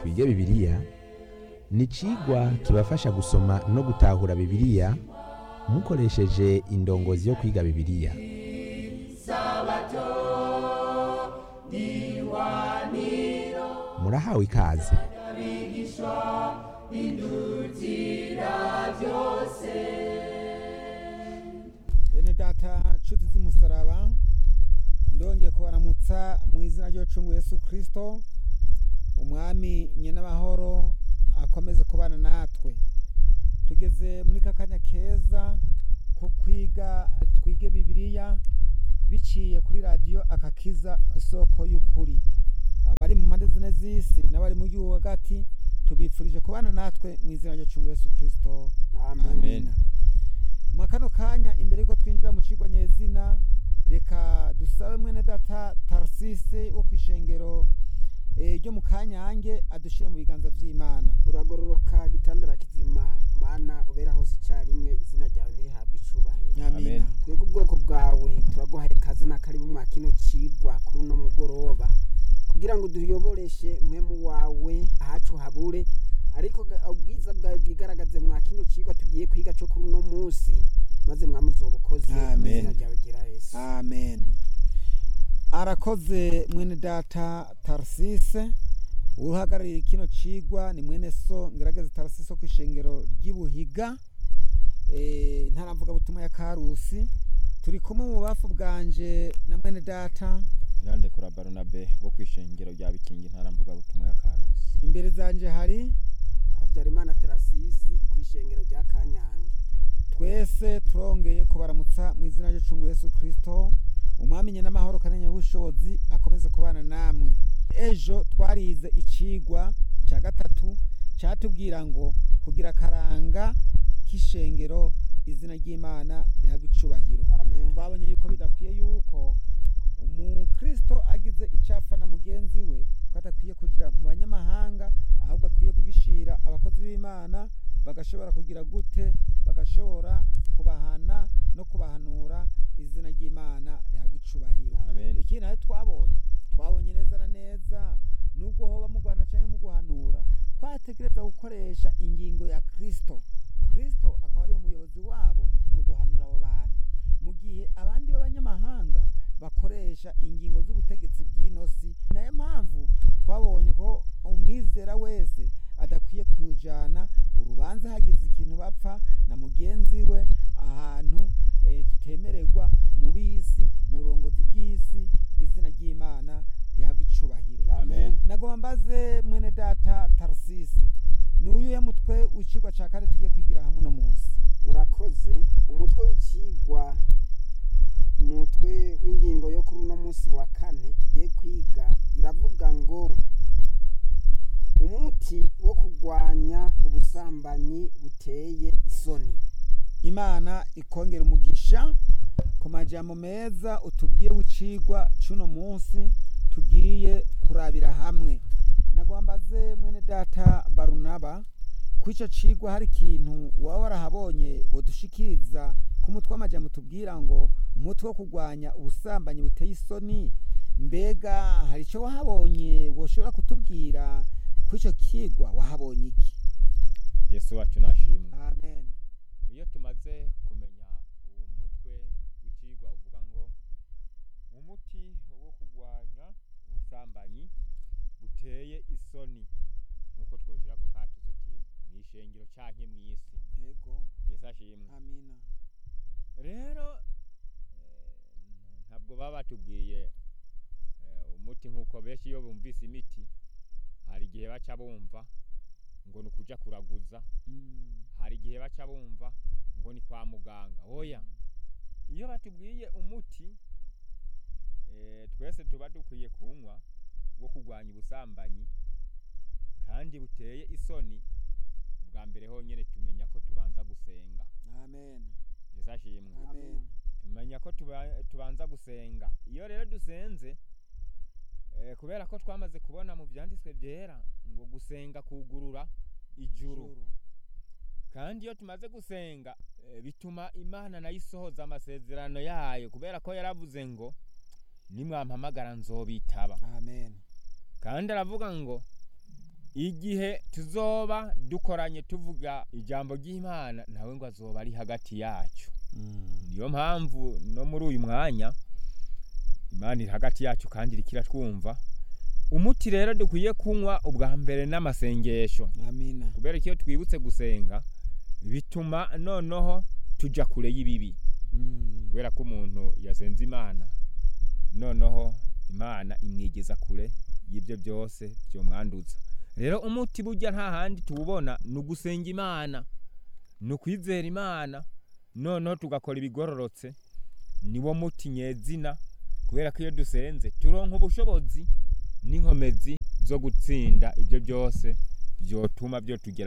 twige bibiliya ni icigwa kibafasha gusoma no gutahura bibiliya mukoresheje indongozi yo kwiga bibiliya murahawe ikaze bene data nshuti z'umusaraba ndongeye kubaramutsa mu izina ry'ucungu Yesu kirisito umwami nyenamahoro akomeze kubana natwe tugeze muri ka kanya keza ko kwiga twige bibiliya biciye kuri radiyo akakiza isoko y'ukuri abari mu mpande zine z'isi n'abari mu gihugu hagati tubifurije kubana natwe mu izina ry'ucungu Yesu kirisito Amen. mu kano kanya imbere yuko twinjira mu cigwa nyezina reka dusabe mwene data tarsise wo kw'ishengero eh, ryo mu kanyange adushire mu biganza vy'imana uragororoka gitandara kizima mana ubera hose icyarimwe izina ryawe ntirihabwe icubahiro amina twebwe ubwoko bwawe turaguhaye ikaze n'akaribu mwa kino cigwa kuri uno mugoroba kugira ngo duyoboreshe mwemu wawe ahacu habure ariko ga- ubwiza bwawe bwigaragaze mwa kino cigwa tugiye kwiga co kuri uno munsi maze mwami uzobukoze Amen. izina ryawe gira yesu amen arakoze mwene data tarsise uhagarariye kino cigwa ni mwene so ngerageza tarsise wo kw'ishengero ry'ibuhiga eh, ntaramvuga butuma ya karusi turi kumwe mu bubafu bwanje na mwene data Irande kura Barunabe wo kwishengero rya Bikingi ntaramvuga butumwa ya Karusi. imbere zanje hari habyarimana terasisi ku ishengero rya kanyange twese turongeye kubaramutsa mu izina ry'ucungu Yesu Kristo umwami n'amahoro kanenya w'ubushobozi akomeze kubana namwe ejo twarize icigwa cya gatatu cyatubwira ngo kugira akaranga k'ishengero izina ry'imana rihabwa icubahiro amen twabonye yuko bidakwiye yuko umukristo agize icapfa na mugenzi we ko adakwiye kuja mu banyamahanga ahubwo akwiye kugishira abakozi b'imana bagashobora kugira gute bagashobora kubahana no kubahanura izina ry'imana rihabwa icubahiro Amen. ikindi nayo twabonye twabonye neza na neza nubwo hoba mu guhana canke mu guhanura twategereza gukoresha ingingo ya kristo kristo akaba ari umuyobozi wabo mu guhanura abo bantu mu gihe abandi b'abanyamahanga bakoresha ingingo z'ubutegetsi bw'inosi nayo mpamvu twabonye ko umwizera wese adakwiye kujana urubanza hagize ikintu bapfa na mugenzi we ahantu eh, tutemererwa mu bisi mu burongozi bw'isi izina ry'imana rihabwa icubahiro Amen. nagomba mbaze mwene data tarsisi ni uyuhe mutwe w'icigwa ca kane tugiye kwigira hamwe uno munsi murakoze umutwe w'icigwa umutwe w'ingingo yo kuri uno munsi wa kane tugiye kwiga iravuga ngo umuti wo kurwanya ubusambanyi buteye isoni imana ikongera umugisha ku majambo meza utubwiye w'icigwa c'uno munsi tugiye kurabira hamwe nagwambaze mwene data barunaba ku ico cigwa hari ikintu waba warahabonye wodushikiriza ku mutwe w'amajambo tubwira ngo umutwe wo kurwanya ubusambanyi buteye isoni mbega hari ico wahabonye woshobora kutubwira ku ico kigwa wahabonye iki Yesu wacu nashimwe. amen Iyo tumaze kumenya uwo mutwe w'icigwa uvuga ngo umuti wo kurwanya ubusambanyi buteye isoni nkuko twoshira ko katuze ati mwishengero canke mw'isi. ego Yesu ashimwe. amina rero eh, ntabwo baba batubwiye eh, umuti nk'uko benshi iyo bumvise imiti hari igihe baca bumva ngo ni ukuja kuraguza Mm. hari igihe baca bumva ngo ni kwa muganga oya iyo batubwiye umuti eh, twese tuba dukwiye kunywa wo kurwanya ubusambanyi kandi buteye isoni ubwa mbere honyene tumenya ko tubanza gusenga amen yesu ashimwe amen tumenya ko tuba- tubanza gusenga iyo rero dusenze eh, kubera ko twamaze kubona mu byanditswe byera ngo gusenga kugurura ijuru Juru. kandi iyo tumaze gusenga eh, bituma imana nayo isohoza amasezerano yayo kubera ko yaravuze ngo nimwampamagara nzobitaba amen kandi aravuga ngo igihe tuzoba dukoranye tuvuga ijambo ry'imana nawe ngo azoba ari hagati yacu niyo mpamvu no muri uyu mwanya imana iri hagati yacu kandi iriko iratwumva umuti rero dukwiye kunywa ubwa mbere n'amasengesho amina kubera ko iyo twibutse gusenga bituma noneho tuja kure y'ibibi Mm. kubera ko umuntu yasenze imana noneho imana imwigeza kure y'ibyo byose byomwanduza rero umuti burya nta handi tuwubona ni ugusenga imana ni ukwizera imana noneho tugakora ibigororotse niwo muti nyezina kubera ko iyo dusenze turonka ubushobozi n'inkomezi zo gutsinda ibyo byose byotuma byo tugera